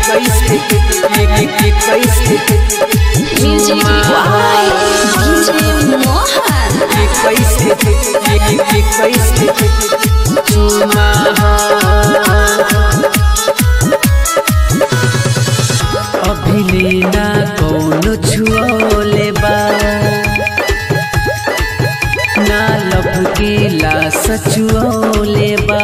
कैसे कैसे Music by DJ Mohan. कैसे कैसे चुमा अभिले ना कौन छुओले बा ना लब के ला सचुओले बा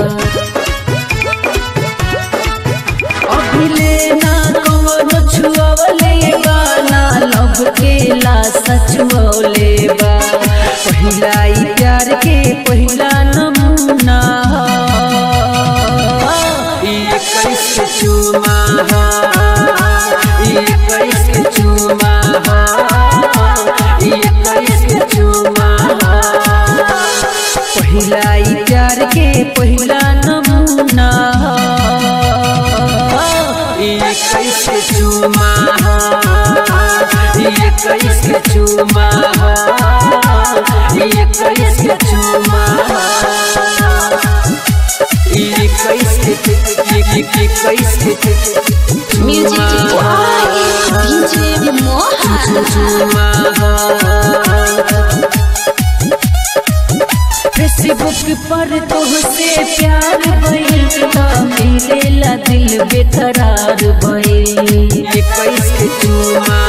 अभिले ना कौन छुओले बा ना लब के ला सचुओले बा पहिला ई प्यार के पहिला नमूना ई कैसे चुमा ई कैसे चुमा ई कैसे चुमा पहिला ई प्यार के पहिला नमूना ई कैसे चुमा ई कैसे चुमा ई कैसे चुमा ई कैसे ई कैसे Music by DJ Mohan. Facebook पर तोहसे प्यार भइल त मिलेला दिल बेकरार भइल कैसे चुमा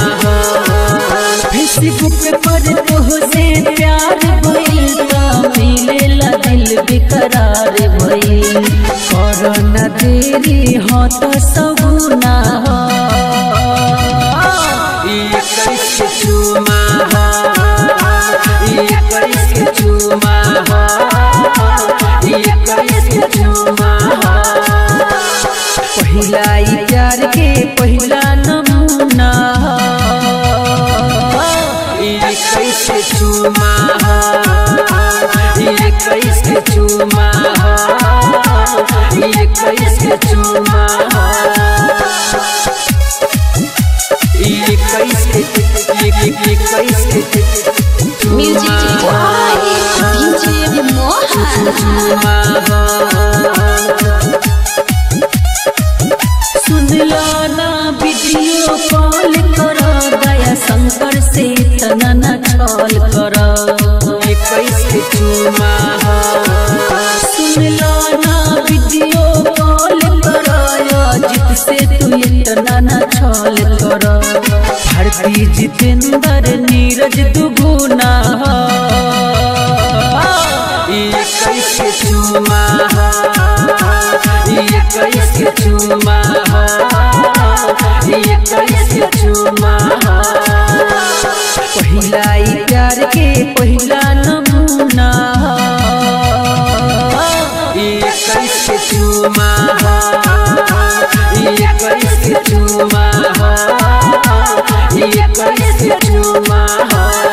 फेसबुक पर तोहसे प्यार भइल त मिलेला दिल बेकरार भइल कर न देरी हो त सगुना ई कैसे चुमा ई कैसे चुमा ई कैसे चुमा पहिला ई प्यार के पहिला नमूना ई कैसे चुमा ई कैसे चुमा ई कैसे चुमा ई कैसे ई कैसे Music by DJ Mohan. सुनला ना वीडियो कॉल कर दया शंकर से तना न छल कर कैसे चुमा सुनला ना वीडियो कॉल कर अजित से तू इतना न छल कर भारती जितेंद्र नीरज दुगुना ई कैसे चुमा ई कैसे चुमा ई कैसे चुमा पहिला ई प्यार के पहिला नमूना ई कैसे चुमा ई कैसे चुमा ई कैसे चुमा